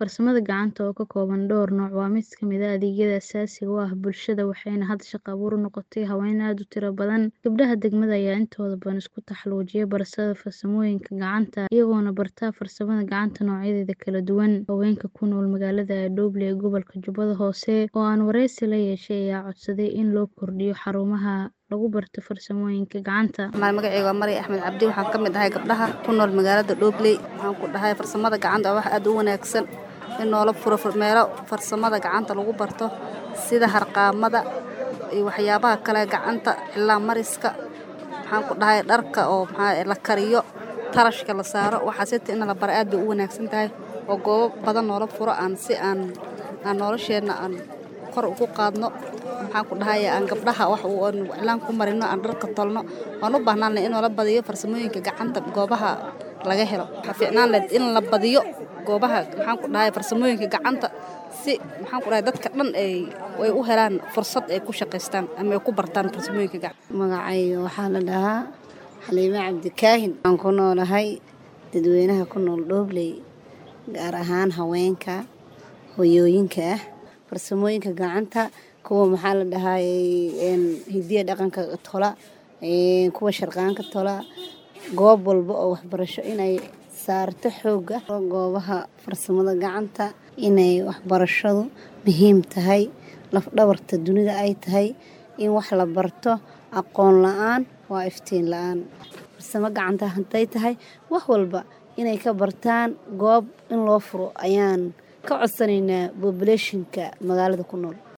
Farsamada gacanta oo ka kooban dhowr nooc waa mid ka mid ah adeegyada aasaasiga u ah bulshada waxayna hadda shaqo abuur u noqotay haween aad u tiro badan. Gabdhaha degmada ayaa intooda badan isku taxallujiyay barashada farsamooyinka gacanta, iyagoona barta farsamada gacanta noocyadeeda kala duwan. Haweenka ku nool magaalada Dhoble ee gobolka Jubbada Hoose oo aan wareysi la yeeshay ayaa codsaday in loo kordhiyo xarumaha lagu barto farsamooyinka gacanta. Magacayga waa Mari Axmed Cabdi waxaan ka mid ahay gabdhaha ku nool magaalada Dhoble. Waxaan ku dhahay farsamada gacanta waa wax aad u wanaagsan in noola furo meelo farsamada gacanta lagu barto sida harqaamada iyo waxyaabaha kale gacanta ilaa mariska. Waxaan ku dhahay dharka oo maxaa la kariyo tarashka la saaro waxaasita in la baro aad bay u wanaagsan tahay oo goobo badan noola furo aan si aan aan nolosheena aan kor ugu qaadno. Waxaan ku dhahay aan gabdhaha wax u iclaan ku marino aan dharka tolno waan u baahnaan in la badiyo farsamooyinka gacanta goobaha laga helo. Waxaa fiicnaan lahayd in la badiyo goobaha maxaan ku dhahay farsamooyinka gacanta si maxaan ku dhahay dadka dhan ay ay u helaan fursad ay ku shaqeystaan ama ay ku bartaan farsamooyinka gacanta. Magacayga waxaa la dhahaa Xaliime Cabdi Kaahin. Waxaan ku noolahay dadweynaha ku nool Dhoble gaar ahaan haweenka hooyooyinka ah farsamooyinka gacanta kuwa maxaa la dhahay hidiya dhaqanka tola kuwa sharqaanka tola goob walba oo waxbarasho inay saarto xooga goobaha farsamada gacanta inay waxbarashadu muhiim tahay laf dhabarta dunida ay tahay in wax la barto aqoon la-aan waa iftiin la-aan farsamo gacanta hadday tahay wax walba inay ka bartaan goob in loo furo ayaan ka codsanaynaa populationka magaalada ku nool.